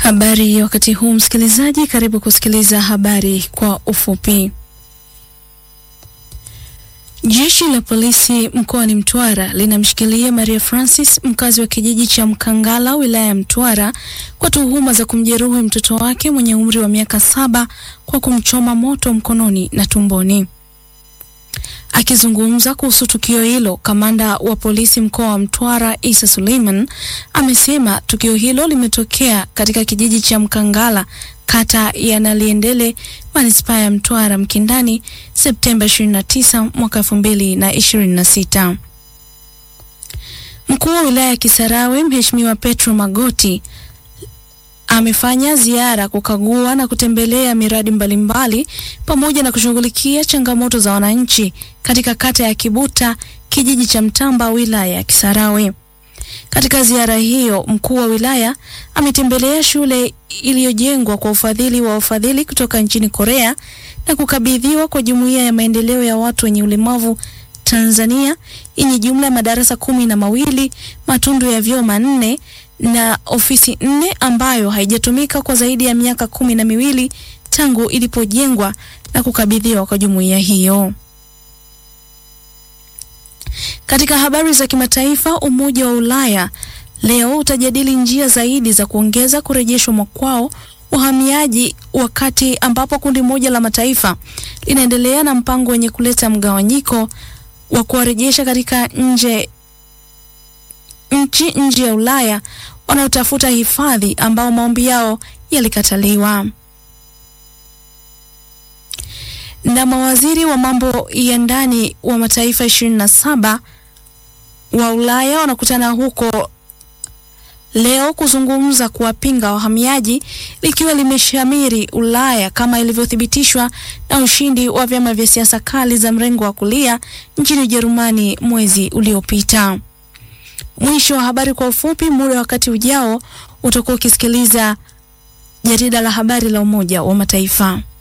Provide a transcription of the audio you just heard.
Habari ya wakati huu msikilizaji, karibu kusikiliza habari kwa ufupi. Jeshi la polisi mkoani Mtwara linamshikilia Maria Francis, mkazi wa kijiji cha Mkangala, wilaya ya Mtwara, kwa tuhuma za kumjeruhi mtoto wake mwenye umri wa miaka saba kwa kumchoma moto mkononi na tumboni. Akizungumza kuhusu tukio hilo, kamanda wa polisi mkoa wa Mtwara Isa Suleiman amesema tukio hilo limetokea katika kijiji cha Mkangala, kata ya Naliendele, manispaa ya Mtwara Mkindani, Septemba 29 mwaka 2026. Mkuu wa wilaya ya Kisarawe Mheshimiwa Petro Magoti amefanya ziara kukagua na kutembelea miradi mbalimbali pamoja na kushughulikia changamoto za wananchi katika kata ya Kibuta, kijiji cha Mtamba, wilaya ya Kisarawe. Katika ziara hiyo, mkuu wa wilaya ametembelea shule iliyojengwa kwa ufadhili wa wafadhili kutoka nchini Korea na kukabidhiwa kwa Jumuiya ya Maendeleo ya Watu wenye Ulemavu Tanzania yenye jumla ya madarasa kumi na mawili, matundu ya vyoo manne na ofisi nne ambayo haijatumika kwa zaidi ya miaka kumi na miwili tangu ilipojengwa na kukabidhiwa kwa jumuiya hiyo. Katika habari za kimataifa, Umoja wa Ulaya leo utajadili njia zaidi za kuongeza kurejeshwa makwao wahamiaji, wakati ambapo kundi moja la mataifa linaendelea na mpango wenye kuleta mgawanyiko wa kuwarejesha katika nje nchi nje ya Ulaya wanaotafuta hifadhi ambao maombi yao yalikataliwa. Na mawaziri wa mambo ya ndani wa mataifa ishirini na saba wa Ulaya wanakutana huko leo kuzungumza kuwapinga wahamiaji likiwa limeshamiri Ulaya kama ilivyothibitishwa na ushindi wa vyama vya siasa kali za mrengo wa kulia nchini Ujerumani mwezi uliopita. Mwisho wa habari kwa ufupi. Muda wakati ujao utakuwa ukisikiliza jarida la habari la Umoja wa Mataifa.